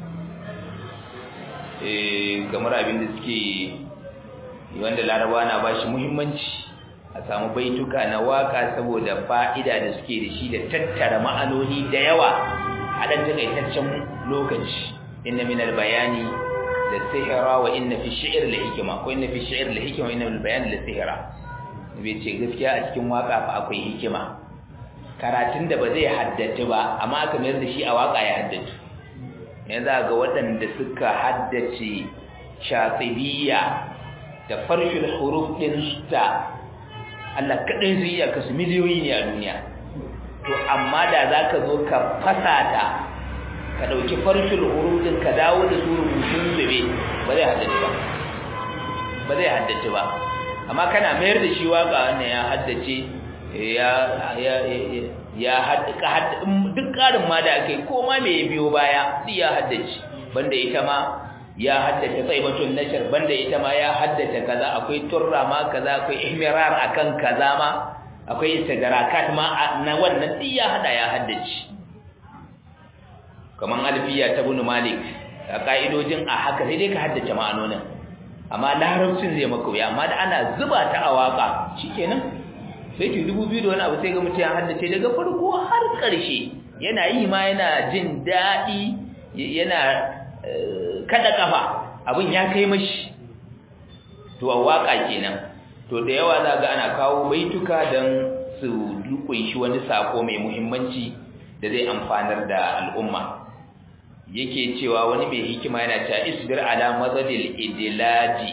eh kamar abin da suke wanda laraba na bashi muhimmanci a samu baituka na waka saboda fa'ida da suke da shi da tattara ma'anoni da yawa a dan takaitaccen lokaci inna minal bayani da sihira wa inna fi shi'r la hikma ko inna fi shi'r la hikma wa inna minal bayani la sihira bai ce gaskiya a cikin waka fa akwai hikima karatun da ba zai haddace ba amma aka mayar da shi a waka ya haddace yanzu ga waɗanda suka haddace shatibiya da farshul huruf din ta Allah kadai zai iya kasu miliyoyi ne a duniya to amma da zaka zo ka fasa ta ka dauki farshul huruf din ka dawo da su rubutun zube ba zai haddace ba ba zai haddace ba amma kana mayar da shi waka wannan ya haddace ya ya ya haddaka duk karin ma da akai ko ma me biyo baya sai ya haddace banda ita ma ya haddace saibatun nashar banda ita ma ya haddace kaza akwai turra ma kaza akwai ihmirar akan kaza ma akwai istidrakat ma na wannan duk ya hada ya haddace kaman alfiya ta ibn malik a ka'idojin a haka sai dai ka haddace ma'anonin amma larabcin zai maka wuya amma da ana zuba ta a waka shikenan sai ki dubu biyu da wani abu sai ga mutum ya haddace daga farko har ƙarshe yana yi ma yana jin daɗi yana kada kafa abin ya kai mashi to a waka kenan to da yawa za ga ana kawo baituka don su kunshi wani sako mai muhimmanci da zai amfanar da al'umma yake cewa wani mai hikima yana cewa isbir ala mazadil idlaji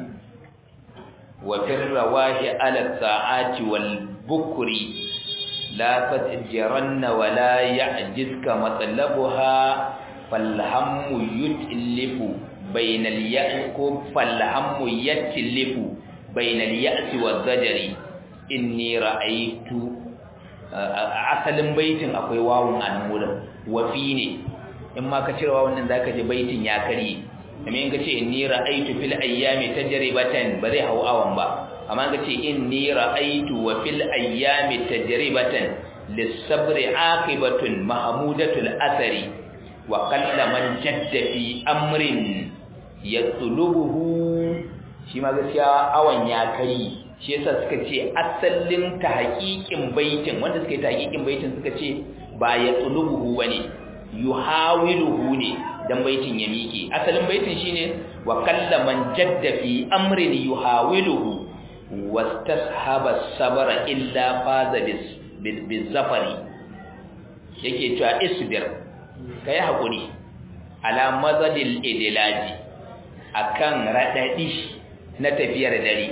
wa firrawahi ala sa'ati wal bukri la tatjaranna wa la ya'jizka matlabuha falhammu yutlifu bainal ya'ku falhammu yatlifu bainal ya'si waz zajri inni ra'aytu asalin baitin akwai wawun an wurin wafi ne in ma ka cire wawun nan zaka ji baitin ya karye amma in ka ce inni ra'aytu fil ayyami tajribatan ba zai hau awan ba amma ka ce inni ra'aytu wa fil ayyami tajribatan lis-sabri aqibatun mahmudatul athari wa qalla man jadda fi amrin yatlubuhu shi ma gaskiya awan ya karye shi yasa suka ce asalin ta haƙiƙin baitin wanda suka yi ta haƙiƙin baitin suka ce ba ya tsulubuhu bane yuhawiluhu ne dan baitin ya miƙe asalin baitin shine wa kallaman jadda fi amrin yuhawiluhu wastashaba sabra illa faza bis zafari yake cewa isbir kai hakuri ala mazadil idlaji akan radadi na tafiyar dare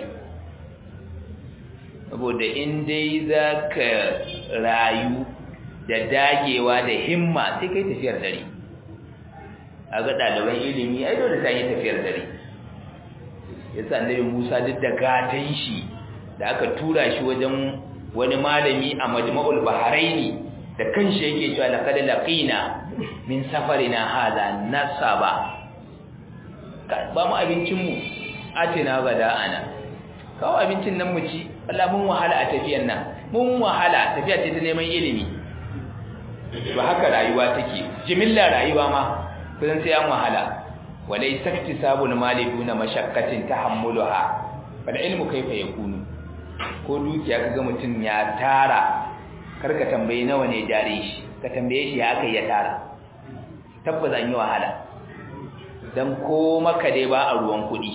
saboda in dai za ka rayu da dagewa da himma sai kai tafiyar dare a ga ɗaliban ilimi ai dole ta yi tafiyar dare ya sa annabi musa duk da gatan shi da aka tura shi wajen wani malami a majma'ul baharaini da kanshi yake cewa laqad laqina min safarina hadha nasaba ba mu abincin mu atina gada ana kawo abincin nan mu ci Allah mun wahala a tafiyan nan mun wahala tafiya ce ta neman ilimi ba haka rayuwa take jimilla rayuwa ma kusan sai an wahala walai saktisabul mali duna mashaqqatin tahammuluha fal ilmu kaifa yakunu ko dukiya kaga mutun ya tara karka tambaye nawa ne jare shi ka tambaye shi ya aka ya tara tabbas an yi wahala dan ko maka dai ba a ruwan kudi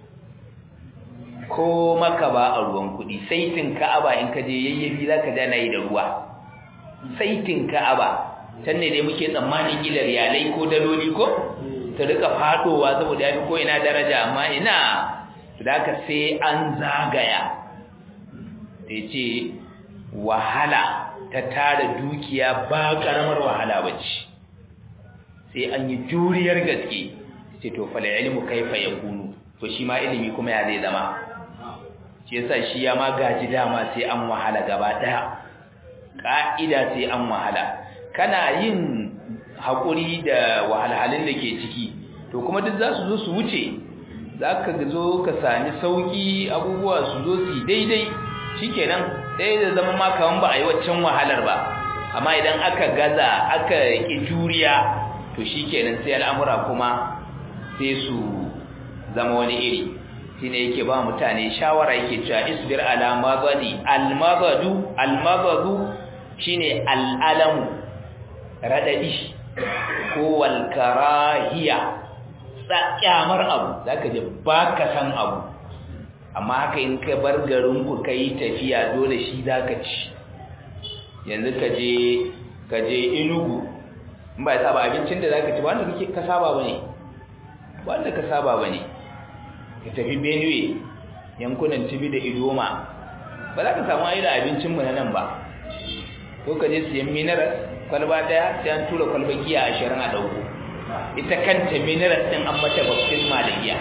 ko maka ba a ruwan kudi saitin ka'aba in ka je yayyabi zaka ja nayi da ruwa saitin ka'aba can ne dai muke tsammanin kila riyalai ko daloli ko ta rika fadowa saboda yafi ko ina daraja amma ina da ka sai an zagaya da ce wahala ta tara dukiya ba karamar wahala bace sai an yi juriyar gaske ce to fala ilmu kaifa yakunu to shi ma ilimi kuma ya zai zama shi yasa shi ya ma gaji dama sai an wahala gaba daya ka'ida sai an wahala kana yin hakuri da wahalhalun da ke ciki to kuma duk za su zo su wuce za ka zo ka sami sauki abubuwa su zo su daidai shikenan sai da zama ma kaman ba a yi waccan wahalar ba amma idan aka gaza aka ki juriya to shikenan sai al'amura kuma sai su zama wani iri shine yake ba mutane shawara yake cewa isbir ala madadi almadadu almadadu shine al'alamu radadi ko wal karahiya kyamar abu zaka je baka san abu amma haka in ka bar garin ku kai tafiya dole shi zaka ci yanzu ka je ka je Enugu in ba ya saba abincin da zaka ci ba wanda kake ka saba bane wanda ka saba bane ka tafi Benue yankunan Tibi da Idoma ba za ka samu irin abincin mu na nan ba ko ka je siyan mineral kwalba daya sai an tura kwalba giya 20 a dauko ita kanta mineral din an mata baptisma da giya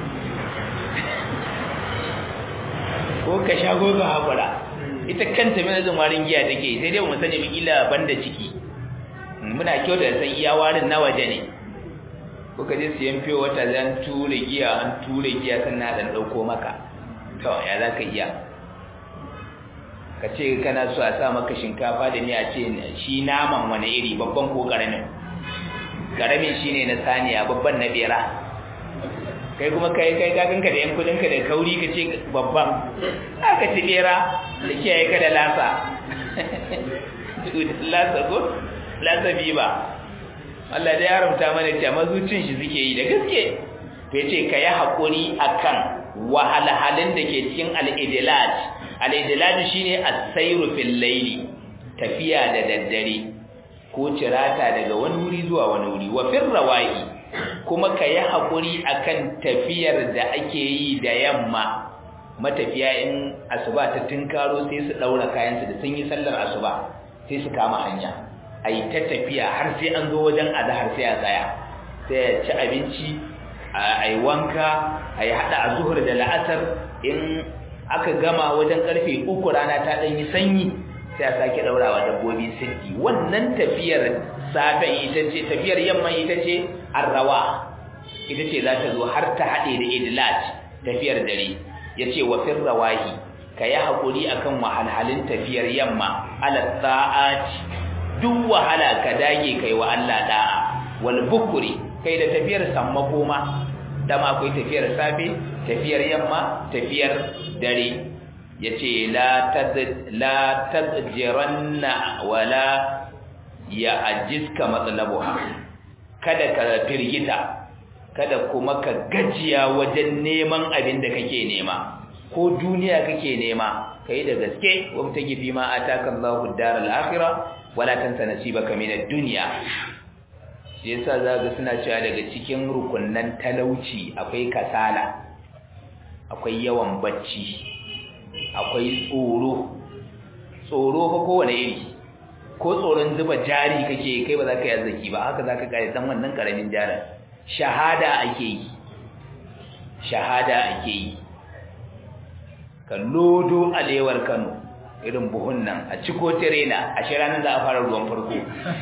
ko ka sha goga hakura ita kanta mineral din warin giya take sai dai mu sani mu kila banda ciki muna kyau da san iya warin na waje ne ko ka je siyan fiye wata zan ture giya an ture giya sannan dan dauko maka to ya za ka iya ka ce kana so a sa maka shinkafa da miya ce shi naman wani iri babban ko karamin karamin shine na saniya babban na bera kai kuma kai kai kakanka da yan kudinka da kauri ka ce babban aka ci bera da kiyaye ka da lasa lasa ko lasa biba Allah da ya haramta mana cewa mazucin shi suke yi da gaske to yace ka yi hakuri akan wahalhalin da ke cikin al-idlaj al-idlaj shine as-sayru fil layli tafiya da daddare ko cirata daga wani wuri zuwa wani wuri wa fir rawahi kuma ka yi hakuri akan tafiyar da ake yi da yamma matafiya in asuba ta tinkaro sai su daura kayansu da sun yi sallar asuba sai su kama hanya ai ta tafiya har sai an zo wajen azhar sai a tsaya sai ya ci abinci ai wanka ai hada azhur da la'asar in aka gama wajen karfe uku rana ta dan yi sanyi sai a sake daurawa dabbobi siddi wannan tafiyar safe ita ce tafiyar yamma ita ce arrawa ita ce za ta zo har ta hade da idlat tafiyar dare yace wa fir rawahi kayi hakuri akan wahalhalin tafiyar yamma ala sa'ati duk wahala ka dage kai wa Allah da'a wal bukuri kai da tafiyar sammako ma dama akwai tafiyar safe tafiyar yamma tafiyar dare yace la tad la tadjiranna wala ya ajiska matlabuha kada ka firgita kada kuma ka gajiya wajen neman abin da kake nema ko duniya kake nema kai da gaske wa mutagifi ma ataka Allahu daral akhirah wala tansa nasibaka minad dunya yasa zaga suna cewa daga cikin rukunnan talauci akwai kasala akwai yawan bacci akwai tsoro tsoro fa kowane iri ko tsoron zuba jari kake kai ba za ka yi arziki ba haka za ka kare dan wannan karamin jarin shahada ake yi shahada ake yi ka lodo alewar Kano irin buhun nan a ciko tirena a shi ranar za a fara ruwan farko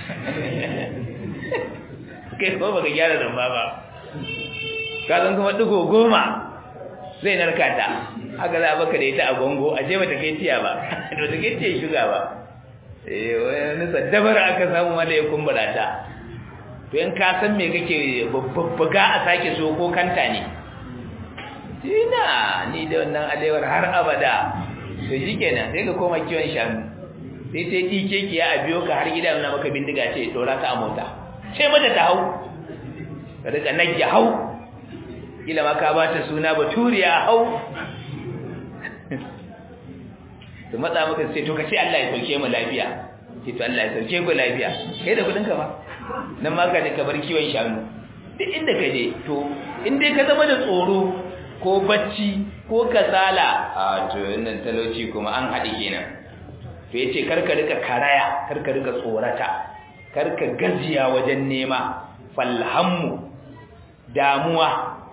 kai ko baka gyara rumba ba ka zan kuma digo goma zai narka ta haka za a baka da ita a gongo a ce bata kai tiya ba da bata kai tiya shuga ba eh wani saddabar aka samu wanda ya kumbura ta to in ka san me kake babbaga a sake so ko kanta ne ina ni da wannan alewar har abada to shikenan sai ka koma kiwon shanu sai sai dike ki ya abiyo ka har gida na maka bindiga ce dora ta a mota sai mata ta hau ka rika nage hau kila ma ka ba ta suna baturiya hau to matsa maka sai to ka ce Allah ya sauke mu lafiya ce to Allah ya sauke ku lafiya kai da kudin ka ba nan ma ka je ka bar kiwon shanu duk inda ka je to in dai ka zama da tsoro ko bacci ko kasala a to wannan talauci kuma an haɗi kenan to yace karka rika karaya karka rika tsorata karka gajiya wajen nema falhammu damuwa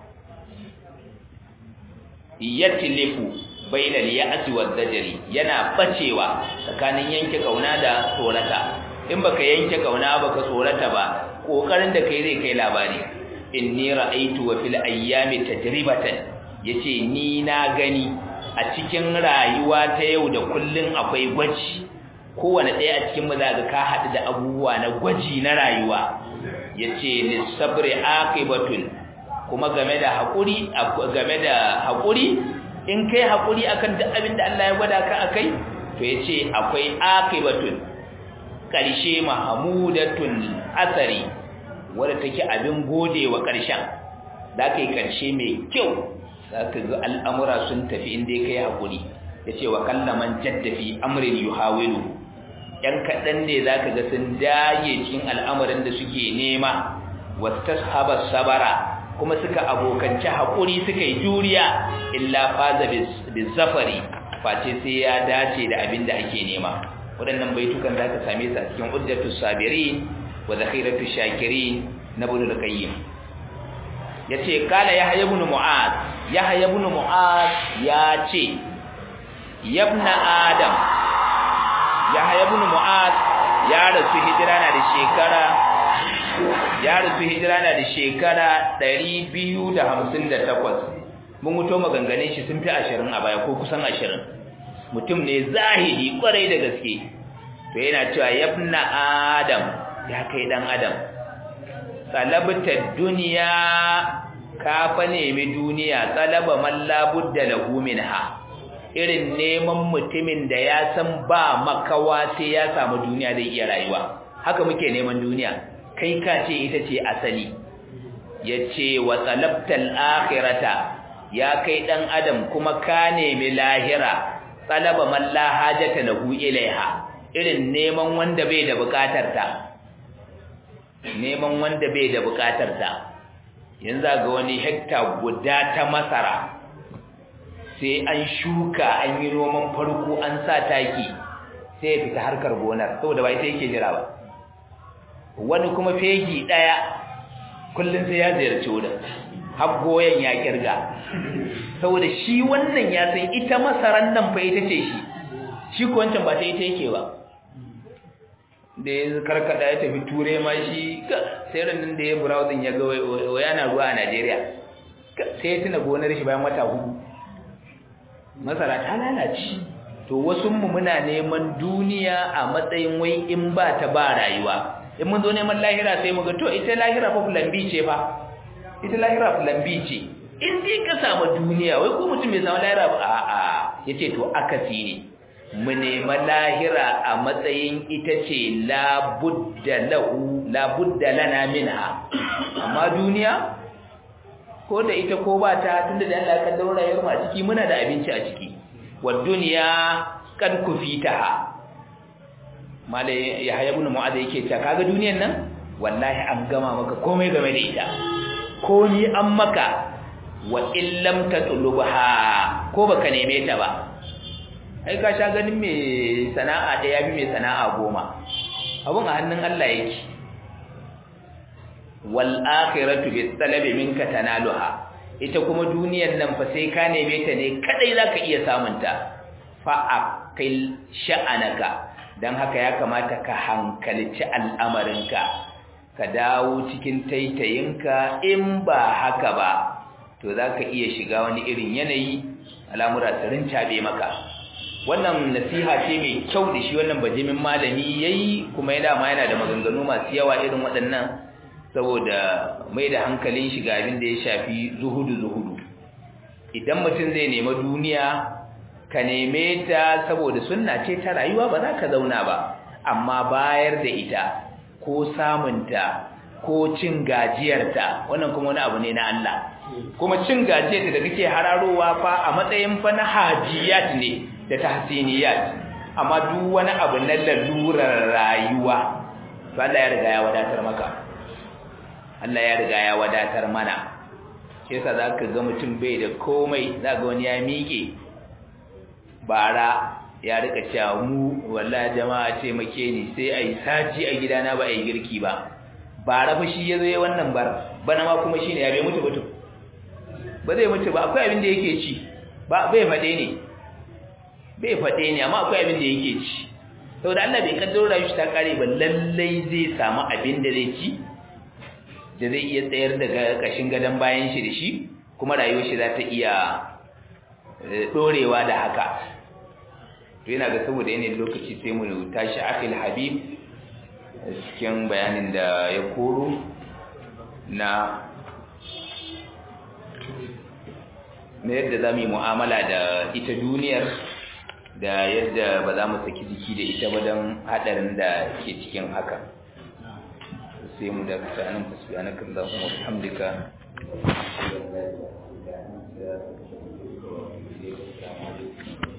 yatlifu bainal ya'si wad dajri yana bacewa tsakanin yanke kauna da tsorata in baka yanke kauna baka tsorata ba kokarin da kai zai kai labari inni ra'aytu wa fil ayyami tajribatan yace ni na gani a cikin rayuwa ta yau da kullun akwai gwaji kowane ɗaya a cikin mu zaka ka haɗu da abubuwa na gwaji na rayuwa yace lisabri aqibatun kuma game da hakuri game da hakuri in kai hakuri akan duk abin da Allah ya gwada ka akai to yace akwai aqibatun karshe mahmudatun asari wanda take abin godewa karshen zaka yi karshe mai kyau zaka ga al'amura sun tafi inda kai hakuri yace wa kallaman jaddafi amrin yuhawilu yan kadan ne zaka ga sun dage cikin al'amarin da suke nema wastashaba sabara kuma suka abokanci hakuri suka yi juriya illa faza bizafari face sai ya dace da abin da ake nema waɗannan baitukan zaka same su a cikin uddatus sabirin wa zakhiratus shakirin na ibn al-qayyim yace kala yahya ibn mu'az yahya ibn mu'az yace yabna adam yahya ibn mu'az ya rasu hijira na da shekara ya rasu hijira na da shekara 258 mun muto maganganun shi sun fi 20 a baya ko kusan 20 mutum ne zahiri kwarai da gaske to yana cewa yabna adam ya kai dan adam talabta duniya ka fa nemi duniya talaba man la budda lahu minha irin neman mutumin da ya san ba makawa sai ya samu duniya zai iya rayuwa haka muke neman duniya kai ka ce ita ce asali yace wa talabtal akhirata ya kai dan adam kuma ka nemi lahira talaba man la hajata lahu ilaiha irin neman wanda bai da bukatar ta neman wanda bai da bukatar ta yanzu ga wani hekta guda ta masara sai an shuka an yi noman farko an sa taki sai ya fita harkar gonar saboda ba ita yake jira ba wani kuma fegi daya kullun sai ya ziyarci wurin har goyen ya kirga saboda shi wannan ya san ita masaran nan fa ita ce shi shi ko wancan ba ta ita yake ba da ya karkada ya tafi ture ma shi sai ranar da ya browsing ya ga yana ruwa a Najeriya sai ya tuna gonar shi bayan wata hudu masara ta lalace to wasu mu muna neman duniya a matsayin wai in ba ta ba rayuwa in mun zo neman lahira sai mu ga to ita lahira fa fulambi ce fa ita lahira fulambi ce in dai ka samu duniya wai ko mutum bai samu lahira ba a'a yace to akasi ne mu nema lahira a matsayin ita ce labudda lahu labudda lana minha amma duniya ko da ita ko ba ta tunda da Allah ka daura rayuwar mu a ciki muna da abinci a ciki wa duniya kad kufitaha male ya haya ibn mu'adh yake cewa kaga duniyan nan wallahi an gama maka komai game da ita ko ni an maka wa illam tatlubha ko baka neme ta ba ai ka sha ganin me sana'a da yafi me sana'a goma abun a hannun Allah yake wal akhiratu bis talabi minka tanaluha ita kuma duniyar nan fa sai ka neme ta ne kadai zaka iya samun ta fa aqil sha'anaka dan haka ya kamata ka hankalci al'amarinka ka dawo cikin taitayinka in ba haka ba to zaka iya shiga wani irin yanayi al'amura su rincabe maka wannan nasiha ce mai kyau da shi wannan bajimin malami yayi kuma ya dama yana da maganganu masu yawa irin waɗannan saboda mai da hankalin shi ga abin da ya shafi zuhudu zuhudu idan mutum zai nema duniya ka neme ta saboda sunna ce ta rayuwa ba za ka zauna ba amma bayar da ita ko samunta ko cin gajiyarta wannan kuma wani abu ne na Allah kuma cin gajiyarta da kake hararowa fa a matsayin fa na hajiyat ne da tahsiniyat amma duk wani abu na lalurar rayuwa to Allah ya riga ya wadatar maka Allah ya riga ya wadatar mana shi yasa zaka ga mutum bai da komai zaka wani ya miƙe bara ya rika cewa mu wallahi jama'a ce make ni sai ai saji a gidana ba ai girki ba bara fa shi yazo yayin wannan bar bana ma kuma shine ya bai mutu mutu ba zai mutu ba akwai abin da yake ci ba bai fade ne bai fade ne amma akwai abin da yake ci saboda Allah bai kaddaro rayuwar shi ta kare ba lallai zai samu abin da zai ci da zai iya tsayar da kashin gadon bayan shi da shi kuma rayuwar shi za ta iya dorewa da haka to yana ga saboda yanayin lokaci sai mu tashi akil habib cikin bayanin da ya koro na na yadda za mu yi mu'amala da ita duniyar da yadda ba za mu saki jiki da ita ba don haɗarin da ke cikin haka sai mu da kasa nan fasbiyanaka Allahumma wa bihamdika Thank you.